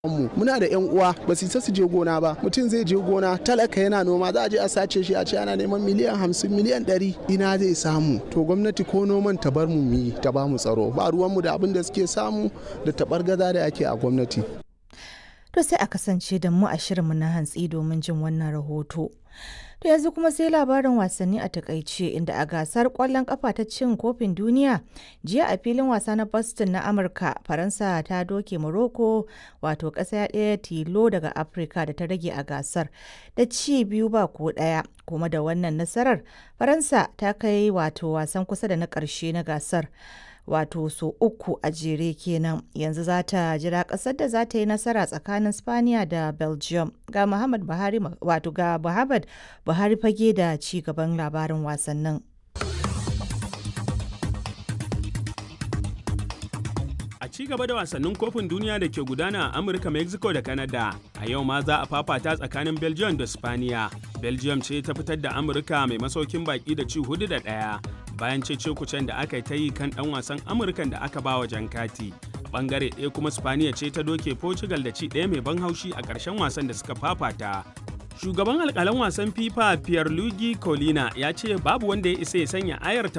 mu muna da yan uwa ba su su je gona ba mutum zai je gona talaka yana noma za a je a sace shi a ce ana neman miliyan hamsin miliyan ɗari ina zai samu to gwamnati ko noman ta bar mu yi ta ba mu tsaro ba ruwanmu da abin da suke samu da tabar gaza da ake a gwamnati to sai a kasance da mu a shirinmu na hantsi domin jin wannan rahoto To yanzu kuma sai labarin wasanni a takaice inda a gasar kwallon kafa ta cin kofin duniya jiya a filin wasa na Boston na Amurka Faransa ta doke Morocco wato ƙasa ɗaya tilo daga Afirka da ta rage a gasar da ci biyu ba ko ɗaya kuma da wannan nasarar Faransa ta kai wato wasan kusa da na ƙarshe na gasar. wato so uku a jere kenan yanzu za ta jira kasar da za ta yi nasara tsakanin spaniya da belgium ga muhammad buhari wato ga muhammad buhari fage da ci gaban labarin wasannin a ci gaba da wasannin kofin duniya da ke gudana a amurka mexico da canada a yau ma za a fafata tsakanin belgium da spaniya belgium ce ta fitar da amurka mai masaukin baki da ci hudu da ɗaya bayan cece-kucen da aka ta yi kan ɗan wasan amurkan da aka ba wa jan kati bangare ɗaya kuma spaniya ce ta doke portugal da ci ɗaya mai ban haushi a ƙarshen wasan da suka fafata shugaban alƙalan wasan fifa pierluigi colina ya ce babu wanda ya isa ya sanya ayar